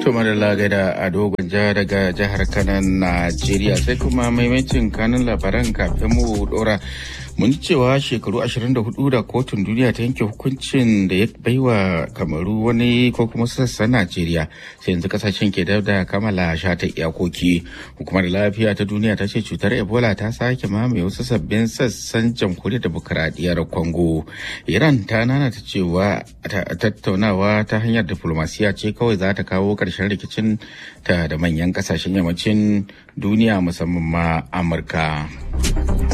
Tuma da lagada a dogon ja daga jihar Kanan Najeriya sai kuma maimacin kanun labaran kafin mu dora mun ji cewa shekaru 24 da kotun duniya ta yanke hukuncin da ya baiwa kamaru wani ko kuma sassan najeriya sai yanzu kasashen ke da kammala shata iyakoki hukumar lafiya ta duniya ta ce cutar ebola ta sake mamaye wasu sabbin sassan jamhuriyar demokuraɗiyyar congo iran ta nana ta cewa tattaunawa ta hanyar diplomasiya ce kawai za ta kawo ƙarshen rikicin ta da manyan kasashen yammacin duniya musamman ma amurka